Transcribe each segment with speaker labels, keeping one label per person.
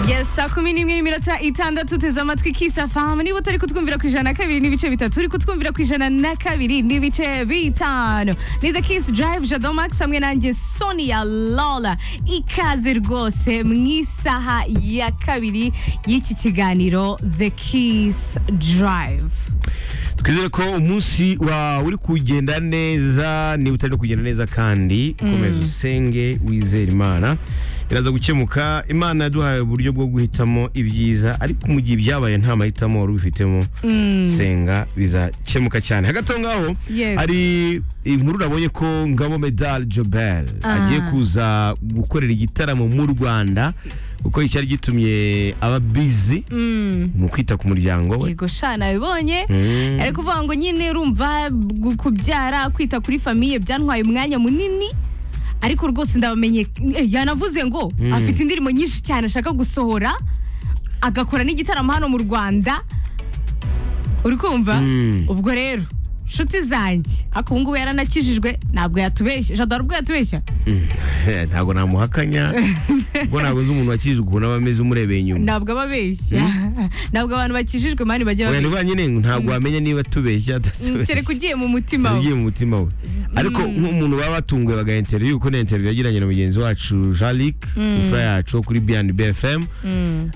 Speaker 1: yes saa kumi n'imwe n'iminota itandatu teze amatwi kisafamu niba utari kutwumvira ku ijana na kabiri n'ibice bitatu uri kutwumvira ku ijana na kabiri n'ibice bitanu ni the kiss drive jado max hamwe nanjye sonia lola ikaze rwose mu isaha ya kabiri y'iki kiganiro the kiss drive
Speaker 2: twizere ko umunsi wawe uri kugenda neza niba utari kugenda neza kandi komeza usenge wizere imana biraza gukemuka imana yaduhaye uburyo bwo guhitamo ibyiza ariko mu gihe ibyabaye nta mahitamo wari ubifitemo senga bizakemuka cyane hagati aho ngaho
Speaker 1: Yego.
Speaker 2: hari inkuru nabonye ko ngabo medal jobel agiye kuza gukorera igitaramo mu rwanda kuko icyari gitumye aba bizi mu kwita ku muryango we
Speaker 1: yego sha nabibonye
Speaker 2: Mm.
Speaker 1: ari kuvuga ngo nyine urumva gu- kubyara kwita kuri famiye byantwaye umwanya munini ariko rwose ndabamenye eh, yanavuze ngo afite indirimbo nyinshi cyane ashaka gusohora agakora n'igitaramo hano mu rwanda uri kumva
Speaker 2: Mm.
Speaker 1: ubwo rero nshuti zanjye ariko ubu ngubu yaranakijijwe ntabwo yatubeshya jado hari ubwo yatubeshya
Speaker 2: ntabwo namuhakanya ubwo ntabwo nzi umuntu wakijijwe ukuntu aba ameze umurebeye inyuma
Speaker 1: ntabwo aba abeshya ntabwo abantu bakijijwe mani bajya
Speaker 2: wenda
Speaker 1: babeshya
Speaker 2: rwa nyine ntabwo wamenya niba atubeshya
Speaker 1: Mm,
Speaker 2: atatubeshya
Speaker 1: kereka ugiye mu mutima
Speaker 2: Cyane
Speaker 1: we
Speaker 2: ugiye mu mutima we ariko nk'umuntu baba batunguwe baga interview kuko na interview yagiranye na mugenzi wacu Jalik imfura yacu wo kuri B&B FM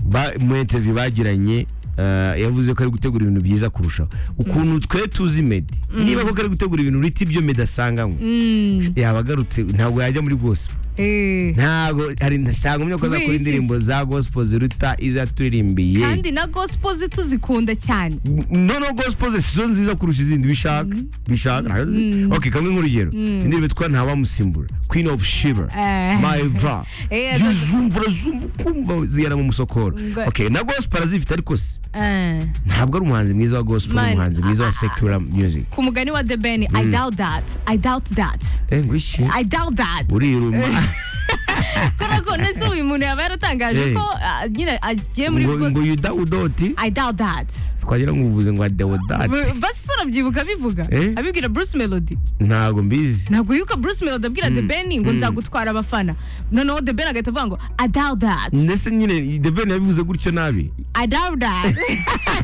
Speaker 2: Ba- mu interview bagiranye eh, yavuze ko ari gutegura ibintu byiza kurushaho ukuntu twe tuzi Meddy niba koko ari gutegura ibintu uriti ibyo Meddy asanganywe
Speaker 1: Mm,
Speaker 2: yaba agarutse ntabwo yajya muri gospel
Speaker 1: eh.
Speaker 2: ntago hari ntabwo menya ko
Speaker 1: Kubera
Speaker 2: azakora
Speaker 1: iki
Speaker 2: indirimbo za gospel ziruta izo aturirimbiye
Speaker 1: kandi na gospel ze tuzikunda cyane
Speaker 2: noneho gospel ze sizo nziza kurusha izindi bishaka bishaka ok kamwe nk'urugero indirimbo yitwa ntawamusimbura queen of shiba
Speaker 1: Eh.
Speaker 2: maiva
Speaker 1: Eh,
Speaker 2: Iyo
Speaker 1: zo-
Speaker 2: uzumva urazumva ukumva zigana mu musokoro
Speaker 1: Ngo-
Speaker 2: ok na gospel arazifite ariko se
Speaker 1: Eh.
Speaker 2: ntabwo ari umuhanzi mwiza wa gospel ari
Speaker 1: Man,
Speaker 2: umuhanzi mwiza wa secular music
Speaker 1: ku mugani wa the ben i doubt that i doubt that
Speaker 2: eh ngo iki
Speaker 1: i doubt that
Speaker 2: uriruma
Speaker 1: kubera ko nese uyu muntu yaba yaratangaje
Speaker 2: Eh.
Speaker 1: ko ah, nyine agiye muri
Speaker 2: ngo ngo
Speaker 1: gospel
Speaker 2: yudawudoti
Speaker 1: i doubt that
Speaker 2: twagira ngo uvuze ngo adewodati
Speaker 1: basi urabyibuka abivuga
Speaker 2: Eh.
Speaker 1: abibwira bruce melody
Speaker 2: ntabwo mbizi
Speaker 1: ntabwo yuko bruce melody abwira the ben ngo nzagutwara abafana noneho the ben agahita avuga ngo i doubt that
Speaker 2: ndetse nyine the ben yabivuze gutyo nabi
Speaker 1: i doubt that